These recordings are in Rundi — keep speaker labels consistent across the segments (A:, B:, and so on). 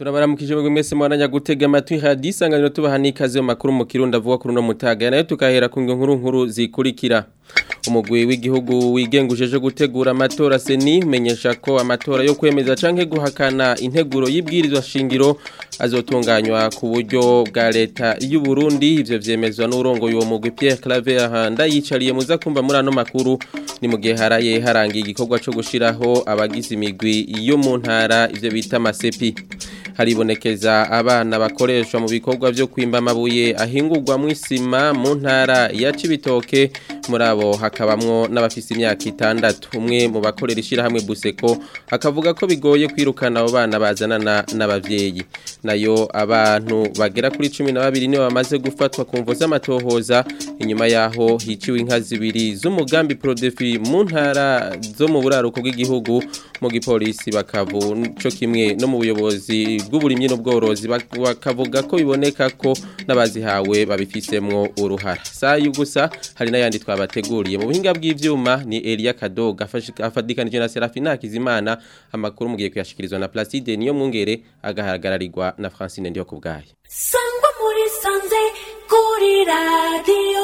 A: turabaramukije mwe mwese mwaranya gutega amatwi hadisanganiro tubaha n'ikaze mu makuru mu kirundi avuga kuri uno mutaga nayo tukahera ku nkuru nkuru zikurikira umugwi w'igihugu wigengujeje gutegura amatora seni umenyesha ko amatora yo kwemeza canke guhakana integuro y'ibwirizwa shingiro azotunganywa ku buryo bwa leta y'u Burundi ivyo vyemezwa n'urongoye uwo mugwi Pierre Claver ndayicariye muza kumva muri ano makuru ni mu gihe haraye harangiye igikorwa co gushiraho abagize imigwi yo mu ntara ivyo bita masepi haribonekeza abana bakoreshwa mu bikorwa byo kwimba amabuye ahingurwa mu isima mu ntara ya Cibitoke muri abo hakabamwo n'abafise imyaka itandatu umwe mu bakorera ishyirahamwe buseko akavuga ko bigoye kwirukana abo bana bazanana n'abavyeyi nayo abantu bagera kuri cumi na babiri nibo bamaze gufatwa ku mvo z'amatohoza inyuma yaho hiciwe inka zibiri z'umugambi prodefi mu ntara zo mu buraruko bw'igihugu mu gipolisi bakavu co kimwe no mu buyobozi bw'uburimyi n'ubworozi bakavuga ko biboneka ko n'abazihawe babifisemwo uruhara sayo gusa hari n'ayandi twabateguriye mu buhinga bw'ivyuma ni Elia Kadoga afadikanije na Serafina Kizimana amakuru mugiye kuyashikirizwa na Placide niyo mwungere agaharagararirwa na Francine ndiyo kubgaye
B: sangwa muri sanze kuri radio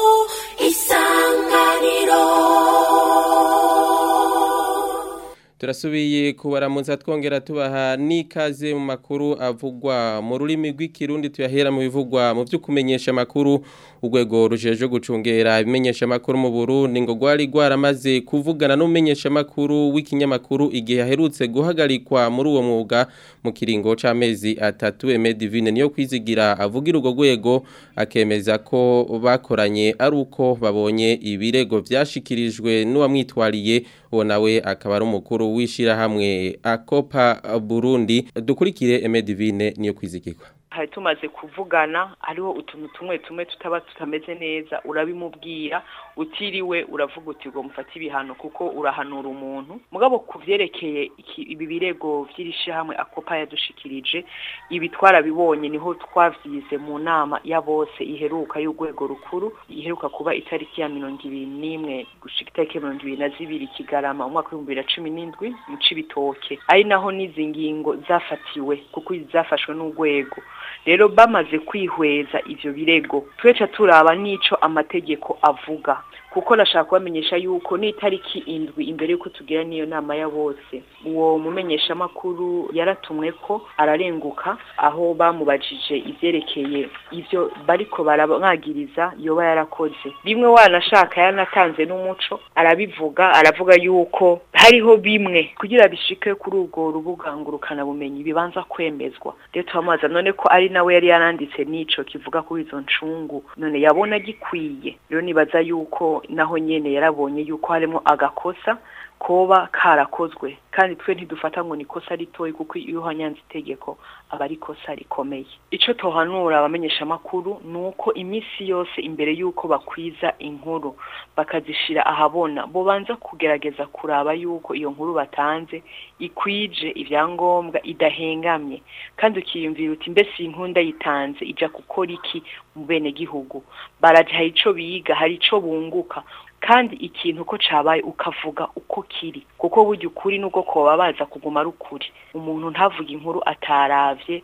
B: isanganiro
A: turasubiye kubaramuza twongera tubaha n'ikaze mu makuru avugwa mu rurimi rw'ikirundi tuyahera mu bivugwa mu byo kumenyesha amakuru urwego rujeje gucungera ibimenyesha amakuru mu Burundi ngo gwari gwaramaze kuvugana n'umenyesha amakuru w'ikinyamakuru igihe aherutse guhagarikwa muri uwo mwuga mu kiringo c'amezi atatu Eme Divine niyo kwizigira avugira urwo rwego akemeza ko bakoranye ari uko babonye ibirego vyashikirijwe n'uwamwitwariye uwo nawe akaba ari umukuru w'ishirahamwe Akopa Burundi dukurikire Eme Divine niyo kwizigirwa
C: hari tumaze kuvugana hariho utuntu tumwe tumwe tutaba tutameze neza urabimubwira utiriwe uravuga uti ngo mufate ibihano kuko urahanura umuntu mugabo ku vyerekeye ibi birego vy'irishirahamwe akopa yadushikirije ibi twarabibonye niho twavyize mu nama ya bose iheruka y'urwego rukuru iheruka kuba itariki ya mirongo ibiri n'imwe gushika itariki mirongo ibiri na zibiri kigarama umwaka w'ibihumbi bibiri na cumi n'indwi mu cibitoke ari naho n'izi ngingo zafatiwe kuko zafashwe n'urwego rero bamaze kwihweza ivyo birego tweca turaba n'ico amategeko avuga kuko nashaka kubamenyesha yuko n'itariki indwi imbere yuko tugira niyo nama ya bose uwo mumenyesha makuru yaratumwe ko ararenguka aho bamubajije ivyerekeye ivyo bariko baramwagiriza yoba yarakoze bimwe wanashaka yanatanze n'umuco arabivuga aravuga yuko hariho bimwe kugira bishike kuri urwo rubuga ngurukana bumenyi bibanza kwemezwa rero turamubaza none ko ari nawe yari yaranditse n'ico kivuga kuri izo ncungu none yabona gikwiye rero nibaza yuko naho nyene yarabonye yuko harimo agakosa koba karakozwe kandi twe ntidufata ngo nikosa ritoyi kuko iyo hanyanze itegeko aba ari ikosa rikomeye ico tohanura abamenyesha makuru nuko imisi yose imbere yuko bakwiza inkuru bakazishira ahabona bo banza kugerageza kuraba yuko iyo nkuru batanze ikwije ivyangombwa idahengamye kandi ukiyumvira uti mbese iyi nkuru ndayitanze ija gukora iki mu bene gihugu baraje hari ico biga hari ico bunguka kandi ikintu ko cabaye ukavuga uko kiri kuko burya ukuri nuko koba baza kuguma ari ukuri umuntu ntavuga inkuru ataravye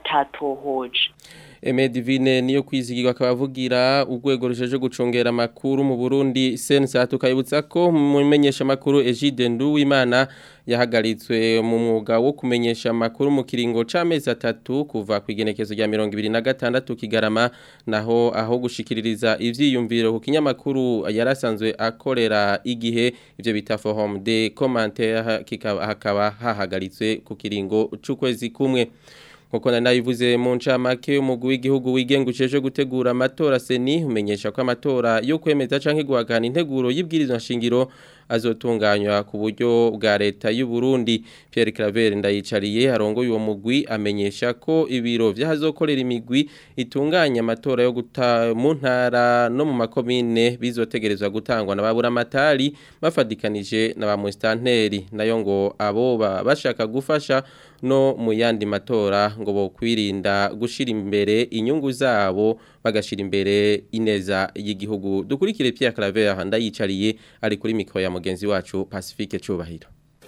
C: atatohoje
A: Eme Divine niyo kwizigirwa akabavugira urwego rusheje gucungera amakuru mu Burundi sensa tukayibutsa ko mumenyesha amakuru Egide Nduwimana yahagaritswe mu mwuga wo kumenyesha amakuru mu kiringo c'amezi atatu kuva ku igenekezo rya 2026 kigarama naho aho gushikiririza ivyiyumviro ku kinyamakuru yarasanzwe akorera igihe ivyo bita forum de commentaire kikaba hakaba hahagaritswe ku kiringo c'ukwezi kumwe Nkoko na nabivuze mu ncamake umugwi w'igihugu wigenguceje gutegura amatora seni umenyesha ko amatora yo kwemeza canke guhagana integuro y'ibwirizwa nshingiro azotunganywa ku buryo bwa leta y'u Burundi Pierre Claver ndayicariye arongoye uwo mugwi amenyesha ko ibiro vyahazokorera imigwi itunganya amatora yo guta mu ntara no mu makomine bizotegerezwa gutangwa na babura amatari bafadikanije na ba mustanteri nayo ngo abo bashaka gufasha no mu yandi matora ngo bo kwirinda gushira imbere inyungu zabo bagashira imbere ineza y'igihugu dukurikire Pierre Claver ndayicariye ari kuri mikro ya mugenzi wacu Pacifique Cubahiro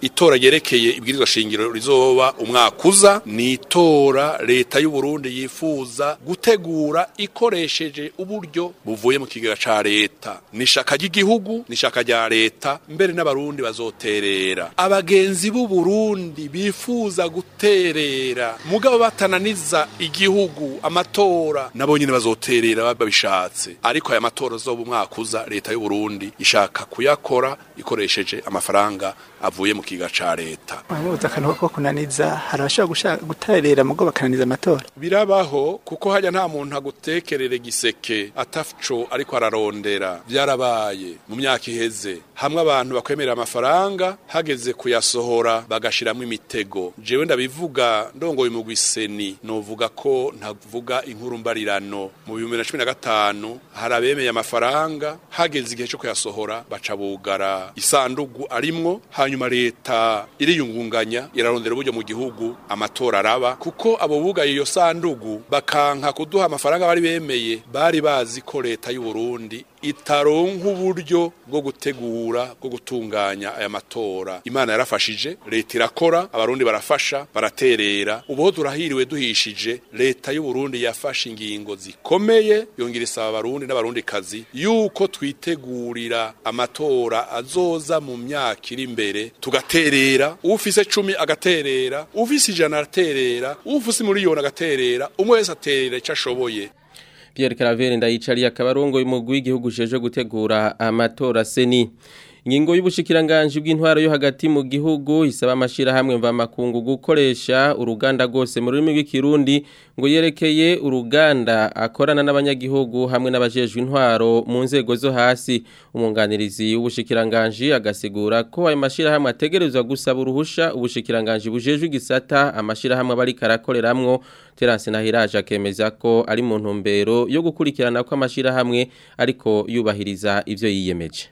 D: itora ryerekeye ibwirizwa shingiro rizoba umwaka uza ni itora leta y'u Burundi yifuza gutegura ikoresheje uburyo buvuye mu kigega ca leta ni ishaka ry'igihugu ni ishaka rya leta mbere n'abarundi bazoterera abagenzi b'u Burundi bifuza guterera mugabo batananiza igihugu amatora nabo nyine bazoterera babishatse ariko aya matora azoba umwaka uza leta y'u Burundi ishaka kuyakora ikoresheje amafaranga avuye mu kiga ca leta
E: Wamubuza akantu ko kunaniza hari abashobora gushaka guterera mugo bakananiza amatora
D: birabaho kuko hajya nta muntu agutekerere giseke ataco ariko ararondera byarabaye mu myaka iheze hamwe abantu bakwemerera amafaranga hageze kuyasohora bagashiramo imitego jewe ndabivuga ndongoye mu gwiseni novuga ko ntavuga inkuru mbarirano mu 2015 hari abemeye amafaranga hageze igihe cyo kuyasohora baca bugara isandugu arimwo hanyuma leta iriyungunganya irarondera uburyo mu gihugu amatora araba kuko abo bugaye iyo sandugu bakanka kuduha amafaranga bari bemeye bari bazi ko leta y'u Burundi itaronka uburyo bwo gutegura bwo gutunganya aya matora imana yarafashije leta irakora abarundi barafasha baraterera ubu turahiriwe duhishije leta y'u Burundi yafashe ingingo zikomeye yongera isaba abarundi n'abarundi kazi yuko twitegurira amatora azoza mu myaka iri imbere tugaterera ufise cumi agaterera ufise ijana araterera ufise miliyoni agaterera umwe wese aterera icyo ashoboye
A: Pierre Caravere ndayicariye akabarongo y'umugwi w'igihugu jeje gutegura amatora seni Ingingo y'ubushikiranganje bw'intwaro yo hagati mu gihugu isaba amashira hamwe mva makungu gukoresha uruganda gose mu rurimi rw'ikirundi ngo yerekeye uruganda akorana n'abanyagihugu hamwe n'abajejwe intwaro mu nzego zo hasi umunganirizi w'ubushikiranganje agasigura ko ayo mashira hamwe ategerezwa gusaba uruhusha ubushikiranganje bujejwe igisata amashira hamwe bari karakoreramwo Terence Nahiraje akemeza ko ari mu ntumbero yo gukurikirana ko amashira hamwe ariko yubahiriza ivyo yiyemeje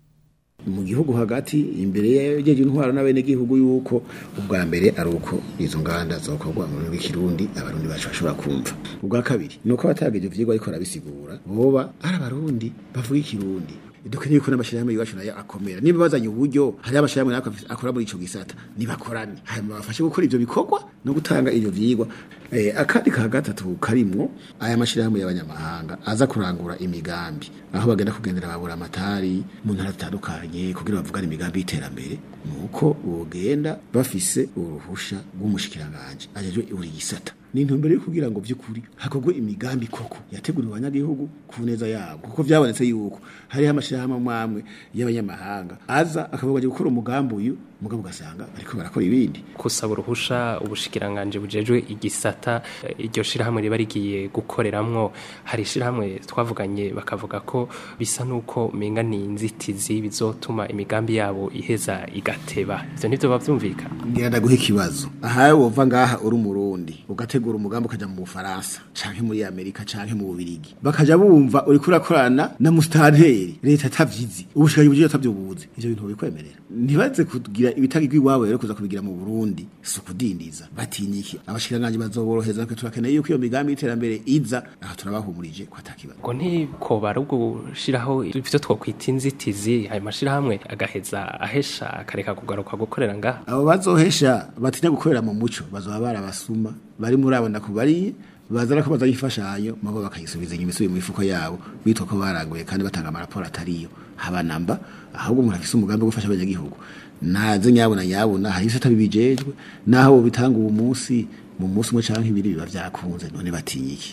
F: mu gihugu hagati imbere y'ejeje intwaro n'abene gihugu yuko ubwa mbere ari uko izo nganda zokorwa mu rurimi rw'ikirundi abarundi bacu bashobora kumva ubwa kabiri nuko batageje ivyigwa ariko arabisigura boba ari abarundi bavuga ikirundi dukeneye ko n'amashirahamwe iwacu nayo akomera niba bazanye uburyo hari amashirahamwe nayo akora muri ico gisata nibakorane hanyuma bafashe gukora ivyo bikorwa no gutanga ivyo vyigwa eh, akandi ka gatatu karimwo aya mashirahamwe y'abanyamahanga aza kurangura imigambi aho bagenda kugendera babura amatari mu ntara zitandukanye kugira bavugane imigambi y'iterambere nuko bogenda bafise uruhusha rw'umushikiranganje ajejwe buri gisata ni intumbero yo kugira ngo vy'ukuri hakorwe imigambi koko yateguriwe abanyagihugu ku neza yabo kuko vyabonetse yuko hariho amashirahamwe amwe y'abanyamahanga aza akavuga aje gukora umugambi uyu mugabo ugasanga ariko barakora ibindi
G: kusaba uruhusha ubushikiranganje bujejwe igisata eh, iryo shirahamwe riba rigiye gukoreramwo hari shirahamwe twavuganye bakavuga ko bisa nuko menga ni inzitizi bizotuma imigambi yabo iheza igateba ivyo nivyo bavyumvika
F: ngenda guha ikibazo ahawe wova ngaha uri umurundi ugategura umugambi ukaja mu Bufaransa canke muri Amerika canke mu Bubirigi bakaja bumva uri kurakorana na mustanteri leta tavyizi ubushikanye buje tavyubuze ivyo bintu bikwemerera ntibaze kugira ibitagirwa iwabo rero kuza kubigira mu Burundi si ukudindiza batinyiki abashikiranganje bazoboroheza natwe turakeneye yuko iyo migambi y'iterambere iza aha turabahumurije ko atakibazo
G: ngo ntikoba ari ugushiraho ivyo twokwita inzitizi ayo mashirahamwe agaheza ahesha akareka kugaruka gukorera ngaha
F: abo bazohesha batinya gukorera mu muco bazoba barabasuma bari muri abo ndakubariye bazana ko bazanye imfashanyo mabo bakayisubiza inyuma isubiye mu mifuko yabo bitwa ko baranguye kandi batanga amaraporo atariyo haba namba ahubwo umuntu afise umugambi wo gufasha abanyagihugu naze nyabona nyabona hari ibisata bibijejwe naho bitanga uwo munsi mu munsi umwe canke ibiri biba vyakunze none batinyiki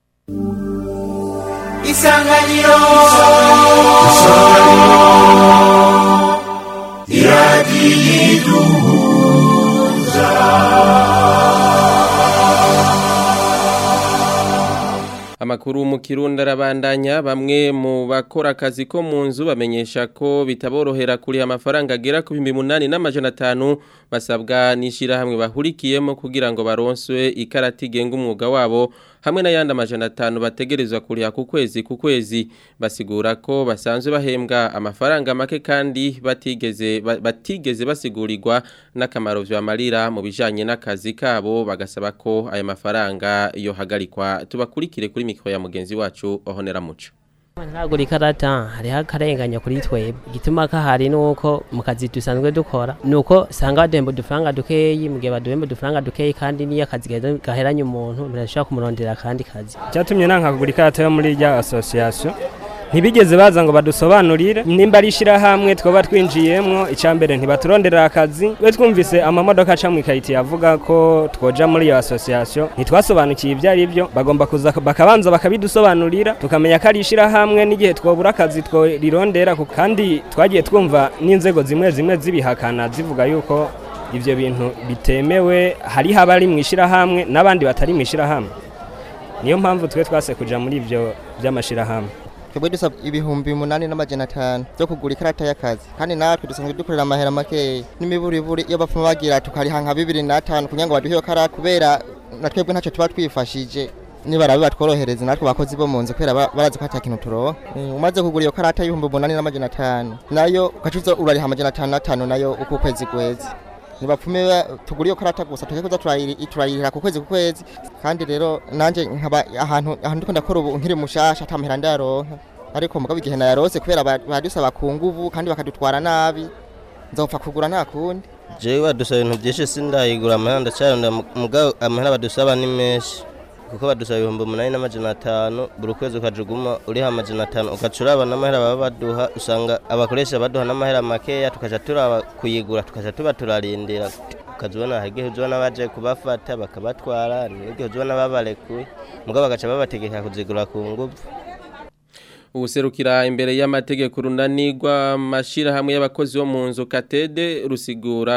B: isanganiro
A: Amakuru mu Kirundi arabandanya bamwe mu bakora akazi ko mu nzu bamenyesha ko bitaborohera kuri amafaranga agera ku 8,500 basabwa nishira hamwe bahurikiyemo kugira ngo baronswe ikarati genga umwuga wabo hamwe n'ayandi amajana atanu bategerezwa kuriha ku kwezi ku kwezi basigura ko basanzwe bahembwa amafaranga make kandi batigeze ba- batigeze basigurirwa n'akamaro vyamarira mu bijanye n'akazi kabo bagasaba ko aya mafaranga yohagarikwa tubakurikire kuri mikro ya mugenzi wacu ohonera muco
H: ntagura ikarata hariho akarenganya kuri twebwe igituma kahari nuko mu kazi dusanzwe dukora nuko usanga baduhemba udufaranga dukeyi mu gihe baduhemba udufaranga dukeyi kandi niyo akazi gahera- gaheranye umuntu birashobora kumurondera akandi kazi
I: cyatumye nanka kugura ikarata yo muri rya association ntibigeze baza ngo badusobanurire nimba ari ishyirahamwe twaba twinjiyemwo icya mbere ntibaturonderera akazi we twumvise amamodoka aca mu ikayiti avuga ko twoja muri iyo association ntitwasobanukiye ibyo ari byo bagomba kuza bakabanza bakabidusobanurira tukamenya ko ari ishyirahamwe n'igihe twobura akazi tworirondera ku- kandi twagiye twumva n'inzego zimwe zimwe zibihakana zivuga yuko ibyo bintu bitemewe hariho abari mu ishyirahamwe n'abandi batari mu ishyirahamwe niyo mpamvu twe twase kuja muri ibyo by'amashirahamwe
J: twebwe dusaba ibihumbi umunani n'amajana atanu byo kugura ikarata y'akazi kandi natwe dusanzwe dukorera amahera makeya n'imiburiburi iyo bapfuma bagira tukariha nka bibiri n'atanu kugira ngo baduhe iyo karata kubera na twebwe ntacyo tuba twifashije nibarabe batworohereza natwe bakozi bo mu nzu kubera ba- barazi ko ata kintu turoha Eh, umaze kugura iyo karata y'ibihumbi umunani n'amajana atanu nayo ugacuza urariha amajana atanu n'atanu nayo uko ukwezi kwezi ntibapfume ba- tugura iyo karata gusa tuke kuza turayiri- turayirira ku kwezi ku kwezi kandi rero nanjye nkaba ahantu ahantu ndiko ndakora ubu nkiri mushasha atamahera ndayaronka ariko mugabo igihe nayarose kubera ba- badusaba ku nguvu kandi bakadutwara nabi nzopfa kugura nta kundi
K: jewe badusaba ibintu byinshi sindayigura amahera ndacyarunda mugabo amahera badusaba ni menshi kuko badusaba ibihumbi umunani n'amajana atanu buri kwezi ukajuguma uriha amajana atanu ugaca uraba n'amahera baba baduha usanga abakoresha baduha n'amahera makeya tukaja turaba kuyigura tukaja tuba turarindira ukaza ubona hari igihe uzibona baje kubafata bakabatwara n'igihe uzibona babarekuye mugabo bagaca babategeka kuzigura ku nguvu
A: ubuserukira imbere y'amategeko runanirwa amashirahamwe y'abakozi bo mu nzu katede rusigura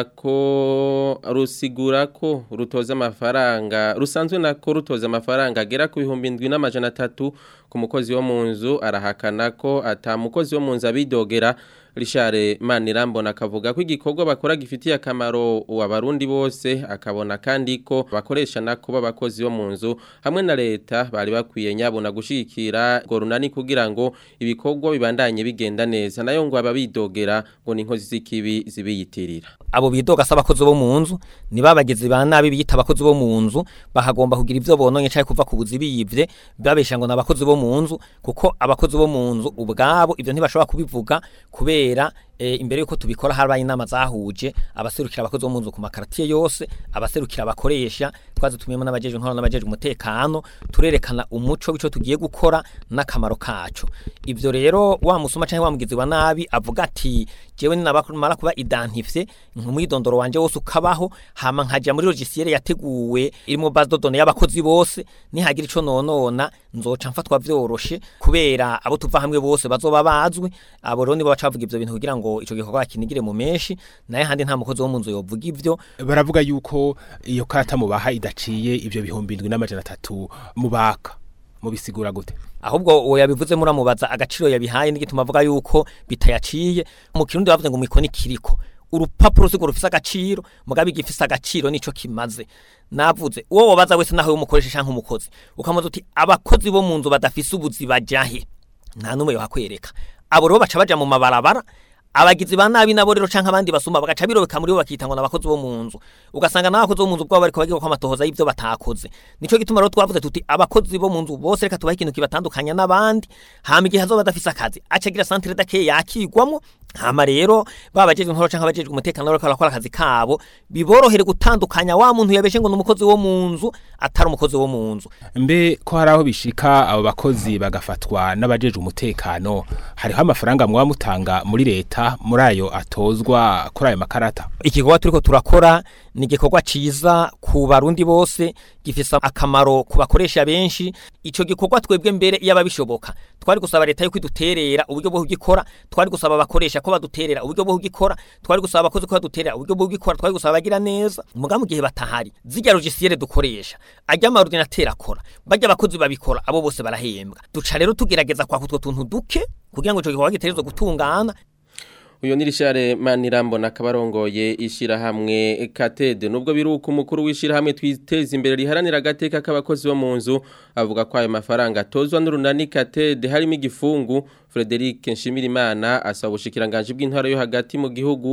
A: ko rusigura ko rutoza amafaranga rusanzwe nako rutoza amafaranga agera ku bihumbi indwi n'amajana atatu ku mukozi wo mu nzu arahakana ko ata mukozi wo mu nzu abidogera Richard Manirambona akavuga ko igikorwa bakora gifitiye akamaro abarundi bose akabona kandi ko bakoresha nako b'abakozi bo mu nzu hamwe na leta bari bakwiye nyabona gushikira ngo runani kugira ngo ibikorwa bibandanye bigenda neza nayo ngo ababidogera ngo ni inkozi z'ikibi zibiyitirira
L: abo bidoga se abakozi bo mu nzu ni babagizi ba nabi biyita abakozi bo mu nzu bahagomba kugira ibyo bononye cyangwa kuva ku buzi biyivye babesha ngo ni abakozi bo mu nzu kuko abakozi bo mu nzu ubwabo ibyo ntibashobora kubivuga kubera e, imbere yuko tubikora harabaye inama zahuje abaserukira abakozi bo mu nzu ku makaratiye yose abaserukira abakoresha twazitumiyemo n'abajeje nkora n'abajeje umutekano turerekana umuco w'ico tugiye gukora n'akamaro kacu ivyo rero wa musuma canke wa mugizi wa nabi avuga ati jewe ninabamara kuba identifié nk'umwidondoro wanje wose ukabaho hama nkaja muri logiciel yateguwe iri mu base de données y'abakozi bose nihagira ico nonona nzoca mfatwa vyoroshe kubera abo tuva hamwe bose bazoba bazwi abo rero nibo bacavuga ivyo bintu kugira ngo ico gikorwa kinigire mu menshi naye handi nta mukozi wo mu nzu yovuga ivyo
M: baravuga yuko iyo karata mubaha idaciye ivyo bihumbi indwi n'amajana atatu mubaka mubisigura gute
L: ahubwo uwo yabivuze muramubaza agaciro yabihaye n'igituma avuga yuko bitayaciye mu kirundi bavuze ngo mwiko nikiriko urupapuro sigo rufise agaciro mugabe igifise agaciro nico kimaze navuze uwo wabaza wese naho umukoresha canke umukozi ukamuza uti abakozi bo mu nzu badafise ubuzi bajahe nta numwe yohakwereka abo rero baca baja mu mabarabara abagizi ba nabi nabo rero canke abandi basuma bagaca birobeka muri bo bakitangwa n'abakozi bo mu nzu ugasanga n'abakozi bo mu nzu bwabo bariko bagiye kwa matohoza y'ivyo batakoze nico gituma rero twavuze tuti abakozi bo mu nzu bose reka tubahe ikintu kibatandukanya n'abandi hama igihe hazoba badafise akazi acagira centre dake yakigwamwo hama rero babajejwe inkoro canke abajejwe umutekano bariko barakora akazi kabo biborohere gutandukanya wa muntu yabeshe ngo n'umukozi wo mu nzu atari umukozi wo mu nzu
M: mbe ko hari aho bishika abo bakozi bagafatwa n'abajejwe umutekano hariho amafaranga mwaba mutanga muri leta muri ayo atozwa kuri ayo makarata
L: igikorwa turiko turakora ni igikorwa ciza ku barundi bose gifise akamaro ku bakoresha benshi ico gikorwa twebwe mbere iyo ababishoboka twari gusaba leta yuko iduterera uburyo bwo kugikora twari gusaba abakoresha ko baduterera uburyo bwo kugikora twari gusaba abakozi ko baduterera uburyo bwo kugikora twari gusaba abagira neza muga mu gihe batahari zirya logiciel dukoresha ajya ama ordinateur akora bajya abakozi babikora abo bose barahembwa duca rero tugerageza kwa kutwo tuntu duke kugira ngo ico gikorwa giterezwe gutungana
A: uyu ni rishare manirambona akabarongoye ishyirahamwe katede nubwo biruka umukuru w'ishyirahamwe twiteza imbere riharanira agateka k'abakozi bo mu nzu avuga ko ayo mafaranga atozwa n'urunani katede harimo igifungu frederic nshimirimana asaba ubushikiranganje bw'intara yo hagati mu gihugu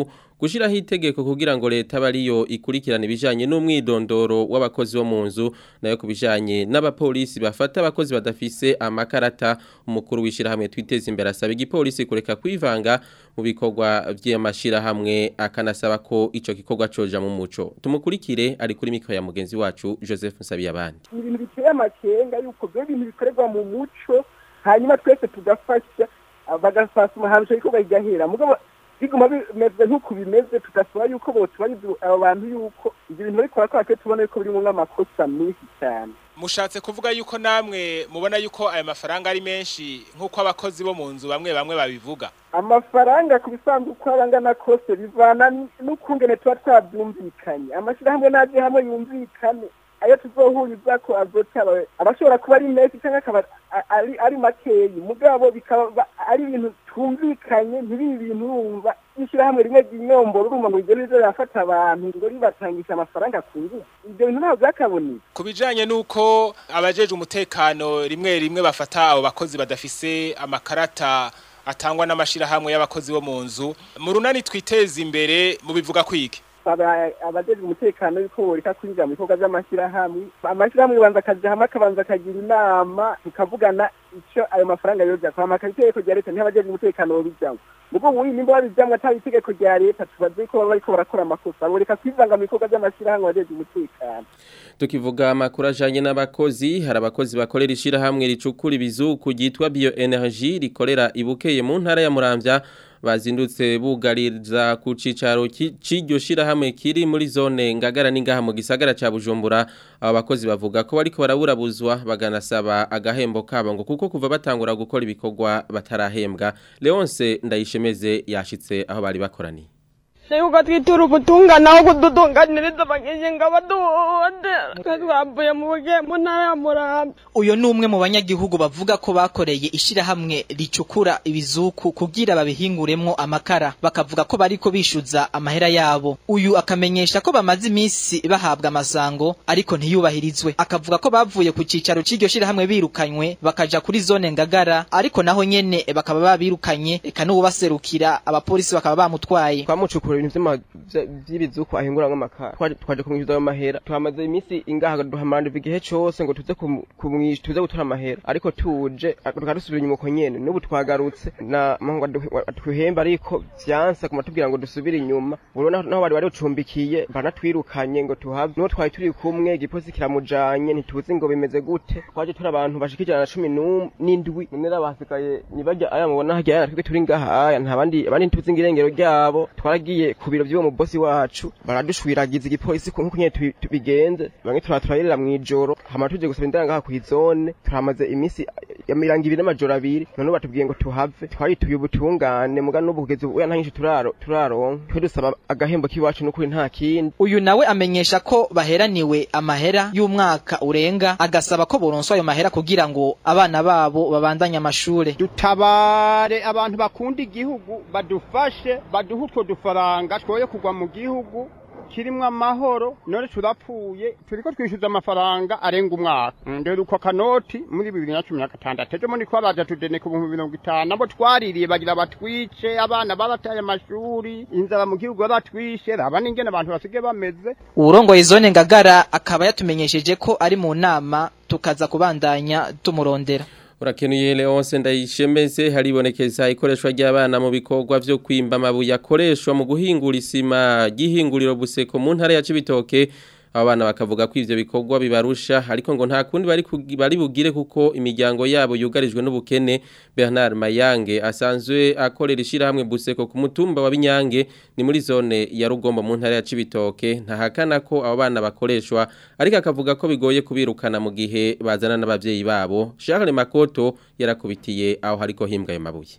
A: gushiraho itegeko kugira ngo leta bariyo ikurikirana ibijanye n'umwidondoro w'abakozi bo mu nzu nayo kubijanye n'abapolisi bafata abakozi badafise amakarata umukuru w'ishirahamwe twiteza imbere asaba igipolisi kureka kwivanga mu bikorwa vy'amashirahamwe akanasaba ko ico gikorwa coja mu muco tumukurikire ari kuri mikro ya mugenzi wacu Joseph Nsabiyabandi
N: ni ibintu biteye amakenga yuko byo bintu bikorerwa mu muco hanyuma twese tugafasha bagafasha umuhanzi icyo gikorwa kigahera mugabo biguma bimeze nk'uko bimeze tugasaba yuko bose bari abo bantu yuko ibyo bintu bariko barakora twe tubona yuko birimo nk'amakosa menshi cyane
M: mushatse kuvuga yuko namwe mubona yuko aya mafaranga ari menshi nk'uko abakozi bo mu nzu bamwe bamwe babivuga
N: amafaranga ku bisanzwe uko aba angana kose bivana n'ukungene tuba twabyumvikanye amashyirahamwe n'aje hamwe yumvikane ayo tuzohuriza ko azotaba abashobora kuba ari menshi cyangwa akaba ari ari makeyi mugabo bikaba ari ibintu twumvikanye ntibi ibintu wumva ishyirahamwe rimwe ry'inyomboro urumva ngo rigende rizo rirafata abantu ngo ribatangisha amafaranga ku ngufu ibyo bintu ntabwo byakaboneka
M: ku bijanye n'uko abajeje umutekano rimwe rimwe bafata abo bakozi badafise amakarata atangwa n'amashirahamwe y'abakozi bo mu nzu mu runani twiteza imbere mu bivuga kwiki
N: abajejwe umutekano yuko boreka kwinjira mu bikorwa by'amashyirahamwe amashyirahamwe banza akaja hamwe akabanza akagira inama tukavugana icyo ayo mafaranga yoja kwa makaritegeko rya leta ntibajejwe umutekano bobijamwo mugo ubu nimba babijamwo atari itegeko rya leta tubaze ko baba bariko barakora amakosa boreka kwivanga mu bikorwa by'amashyirahamwe abajejwe umutekano
A: tukivuga amakuru ajanye n'abakozi hari abakozi bakorera ishirahamwe ricukura ibizuku ryitwa bioenergie rikorera ibukeye mu ntara ya Muramvya bazindutse bugariza ku cicaro c'iryo shirahamwe kiri muri zone ngagara n'ingaha mu gisagara ca Bujumbura aba bakozi bavuga ko bariko baraburabuzwa baganasaba agahembo kabo ngo kuko kuva batangura gukora ibikorwa batarahembwa Leonce ndayishemeze yashitse aho bari bakoraniye
O: Seyuka twitura ubutungane aho kudutunganiriza bagenzi ngo baduhohotera twavuye mu buge mu ntara ya Murambi
P: uyo ni umwe mu banyagihugu bavuga ko bakoreye ishirahamwe ricukura ibizuku kugira babihinguremwo amakara bakavuga ko bariko bishuza amahera yabo uyu akamenyesha ko bamaze iminsi bahabwa amasango ariko ntiyubahirizwe akavuga ko bavuye ku cicaro c'iryo shirahamwe birukanywe bakaja kuri zone ngagara ariko naho nyene bakaba babirukanye eka n'uwubaserukira abapolisi bakaba bamutwaye
Q: twamucukura ibintu by'ibizuku ahinguramwo amakara twaje kumwishyuza ayo mahera tuhamaze iminsi ingaha duhamarana igihe cose ngo tuze kumwishyuza tuze gutora amahera ariko tuje tukadusubira inyuma uko nyene n'ubu twagarutse na ngo tuhemba ariko vyanse kuma tubwira ngo dusubire inyuma urabona naho bari bari bucumbikiye banatwirukanye ngo tuhave n'uwo twari turi kumwe igipolisi kiramujanye ntituzi ngo bimeze gute twaje turi abantu bashika ijana na cumi n'indwi none rero basigaye nibajya aya mubona harya aya twebwe turi ngaha aya nta bandi abandi ntituzi ngo irengero ryabo twaragiye ku biro by'uwo mubosi wacu baradushwiragiza igipolisi nk'uko nyene tubigenze bamwe turaturayirira mw'ijoro hama tuje gusaba indanga ngaha kw'izone turamaze iminsi ya mirongo ibiri n'amajoro abiri none batubwiye ngo tuhave twarituye ubutungane muga n'ubu kugeza ubu nta nyinshi turaro turaronka twe dusaba agahembo k'iwacu n'ukuri nta kindi
P: uyu nawe amenyesha ko baheraniwe amahera y'umwaka urenga agasaba ko boronswa ayo mahera kugira ngo abana babo babandanye amashure
R: dutabare abantu bakunda igihugu badufashe baduhe utwo dufaranga twoye kugwa mu gihugu kirimwo amahoro none turapfuye turiko twishyuza amafaranga arenga umwaka ndera uko kanoti muri bibiri na cumi na gatandatu ejo muri twaraja tudeneka ibihumbi mirongo itanu abo twaririye bagira batwice abana babataye amashuri inzara mu gihugu baratwishe raba n'ingene abantu basigaye bameze
P: uwurongoye zone ngagara akaba yatumenyesheje ko ari mu nama tukaza kubandanya tumurondera
A: Urakenuye Leonce ndayishemeze haribonekeza ikoreshwa ry'abana mu bikorwa vyo kwimba amabuye akoreshwa mu guhingura isima gihinguriro buseko mu ntara ya Cibitoke abana bakavuga ko ivyo bikorwa bibarusha ariko ngo nta kundi bari bari bugire kuko imiryango yabo yugarijwe n'ubukene Bernard Mayange asanzwe akorera ishira hamwe buseko ku mutumba wa Binyange ni muri zone ya Rugombo mu ntara ya Cibitoke ntahakana ko abo bana bakoreshwa ariko akavuga ko bigoye kubirukana mu gihe bazana n'abavyeyi babo Charles Makoto yarakubitiye aho hariko himbwa ayo mabuye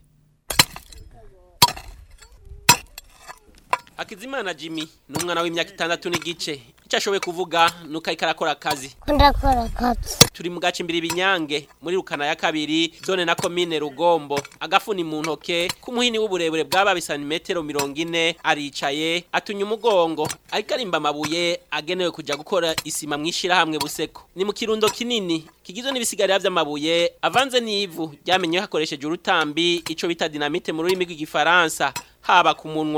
S: Akizimana Jimmy ni umwana w'imyaka itandatu n'igice icyo ashoboye kuvuga nuko ariko arakora akazi
T: ndakora akazi
S: turi mu gace imbere ibinyange muri rukana ya kabiri zone na komine rugombo agafuni mu ntoke k'umuhini w'uburebure bw'aba santimetero mirongo ine aricaye atunya umugongo ariko arimba amabuye agenewe kujya gukora isima mu ishyirahamwe buseko ni mu kirundo kinini kigizwe n'ibisigarira by'amabuye avanze n'ivu ryamenyewe hakoresheje urutambi icyo bita dinamite mu rurimi rw'igifaransa haba ku munwa ku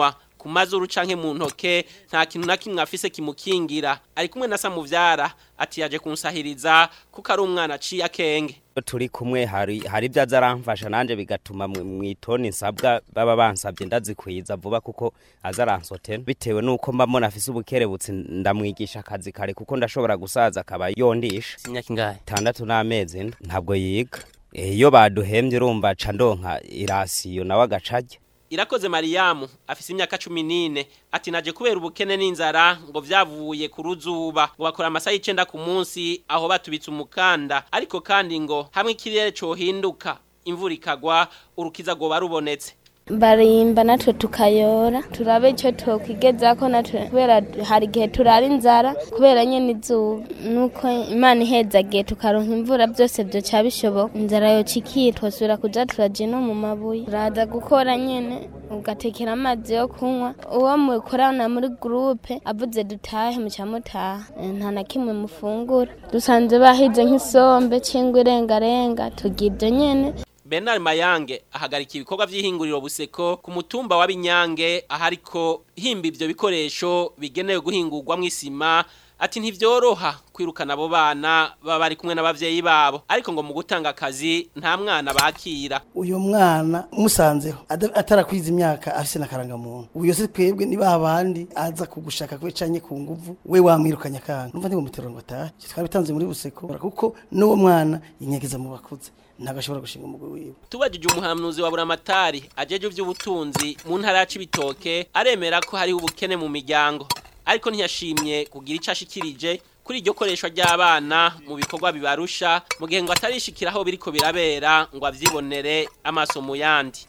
S: ku mazuru canke mu ntoke nta kintu na kimwe afise kimukingira ari kumwe na Samuvyara ati yaje kunsahiriza kuko ari umwana aciye akenge
T: turi kumwe hari hari ibyo aza aramfasha nanjye bigatuma mu itoni nsabwa baba bansabye ndazikwiza vuba kuko aza aransotena bitewe n'uko mba mbona afise ubukerebutsi ndamwigisha akazi kare kuko ndashobora gusaza akaba yondisha
S: imyaka ingahe
T: itandatu n'amezi nda ntabwo yiga iyo baduhembye urumva aca ndonka irasiyo nawe agacajya
S: irakoze mariyamu afise imyaka cumi n'ine ati naje kubera ubukene n'inzara ngo vyavuye ku ruzuba ngo bakora amasaha y'icenda ku munsi aho batubitse umukanda ariko kandi ngo hamwe ikirere cohinduka imvura ikagwa urukiza rwoba rubonetse
U: barimba natwe tukayora turabe icyo twokwigeza ko natwe kubera hari igihe turara inzara kubera nyine izuba nuko imana ihezagiye tukaronka imvura byose byoca bishoboka inzara yocikira twasubira kuja turaja no mu mabuye uraza gukora nyine ugatekera amazi yo kunywa uwo mukorana muri gurupe avuze dutahe muca mutaha nta na kimwe mufungura dusanze bahize nk'isombe cyangwa irengarenga tugira ibyo nyine
S: Bernard Mayange ahagarika ibikorwa vy'ihinguriro buseko ku mutumba wa Binyange ahariko himba ivyo bikoresho bigenewe guhingurwa mw'isima ati ntivyoroha kwirukana abo bana baba bari kumwe n'abavyeyi babo ariko ngo mu gutanga akazi nta mwana bakira
V: uyu mwana musanzeho atarakwiza imyaka afise nakaranga muntu uyo se twebwe ni babandi aza kugushaka kwe canye ku nguvu we wamwirukanya kanga numva ndi mu mutero ngo tahe twabitanze muri buseko kuko n'uwo mwana yinyegeza mu bakuze ntabwo ashobora gushinga umugwi wiwe
S: tubajije umuhanuzi wa buramatari ajeje ivy'ubutunzi mu ntara ya Cibitoke aremera ko hariho ubukene mu miryango ariko ntiyashimye kugira ico ashikirije kuri iryo koreshwa ry'abana mu bikorwa bibarusha mu gihe ngo atarishikiraho biriko birabera ngo avyibonere amaso mu yandi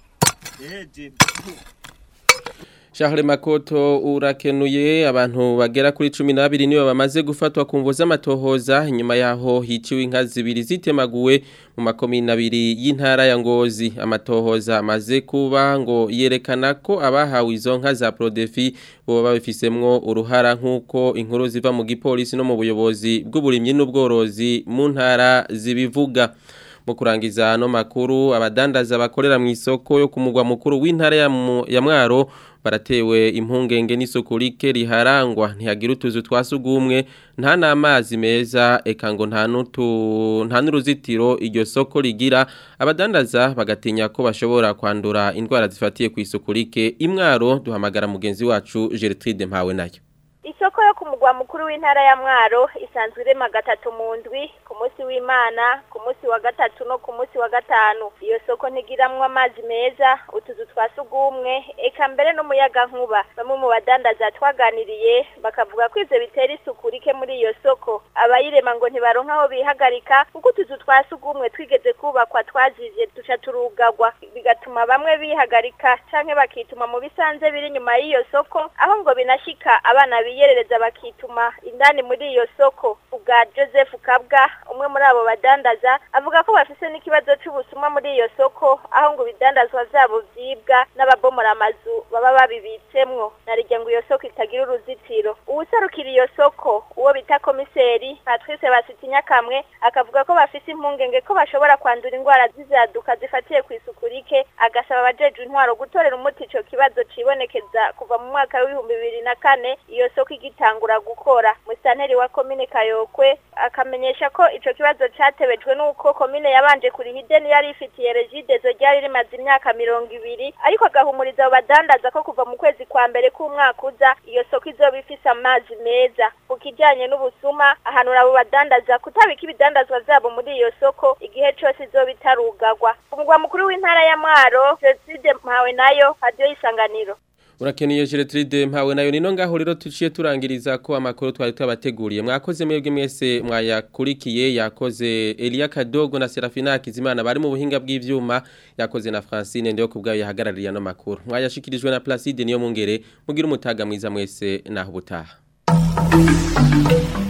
A: Charles Makoto urakenuye abantu bagera kuri 12 nibo bamaze gufatwa ku mvo z'amatohoza inyuma yaho hiciwe inka zibiri zitemaguwe mu makomine abiri y'intara ya Ngozi amatohoza amaze kuba ngo yerekana ko abahawe izo nka za Prodefi bo babifisemwo uruhara nkuko inkuru ziva mu gipolisi no mu buyobozi bw'uburimyi n'ubworozi mu ntara zibivuga mu kurangiza no makuru abadandaza bakorera mu isoko yo kumugwa mukuru w'intara ya Mwaro baratewe impungenge n'isuku rike riharangwa ntihagira utuzu twasugumwe nta n'amazi meza eka ngo nta n'utu nta n'uruzitiro iryo soko rigira abadandaza bagatinya ko bashobora kwandura indwara zifatiye ku isuku rike imwaro duhamagara mugenzi wacu Gertrude Mpawe nayo
W: isoko yo ku mugwa mukuru w'intara ya mwaro isanzwe irema gatatu mu ndwi ku munsi w'imana ku munsi wa gatatu no ku munsi wa gatanu iyo soko ntigiramwo amazi meza utuzu twa sugumwe eka mbere n'umuyaga nkuba bamwe mu badandaza twaganiriye bakavuga ko ivyo bitera isuku rike muri iyo soko abayirema ngo ntibaronka aho bihagarika kuko utuzu twa sugumwe twigeze kubakwa twazivye duca turugagwa bigatuma bamwe bihagarika canke bakituma mu bisanze biri inyuma y'iyo soko aho ngo binashika abana biyerereza bakituma indani muri iyo soko ubwa Joseph Kabwa umwe muri abo badandaza avuga ko bafise n'ikibazo c'ubusuma muri iyo soko aho ngo ibidandazwa vyabo vyibwa n'ababomora amazu baba babibitsemwo narirya ngo iyo soko itagira uruzitiro uwuserukira iyo soko uwo bita komiseri Patrice Basitinya kamwe akavuga ko bafise impungenge ko bashobora kwandura indwara z'izaduka zifatiye ku isuku rike agasaba abajejwe intwaro gutorera umuti ico kibazo cibonekeza kuva mu mwaka w'ibihumbi bibiri na kane iyo soko igitangura gukora musanteri wa komine Kayokwe akamenyesha ko ico kibazo catebejwe nuko komine yabanje kuriha ideni yari ifitiye regidezo ryari rimaze imyaka mirongo ibiri ariko agahumuriza abo badandaza ko kuva mu kwezi kwa mbere k'umwaka uza iyo soko izoba ifise amazi meza ku kijanye n'ubusuma ahanura abo badandaza kutabika ibidandazwa vyabo muri iyo soko igihe cose izoba itarugagwa umugwa mukuru w'intara ya Mwaro Jenoside mpawe nayo radio y'isanganiro
A: Urakeniye Gertrude mpawe nayo nino ngaho rero tuciye turangiriza ko amakuru twari twabateguriye mwakoze mwebwe mwese mwayakurikiye yakoze Elia Kadogo na Serafina Kizimana bari mu buhinga bw'ivyuma yakoze na Francine ndiyo kubgayo yahagarariye no makuru mwayashikirijwe na Placide niyo mungere mugira umutaga mwiza mwese naho butaha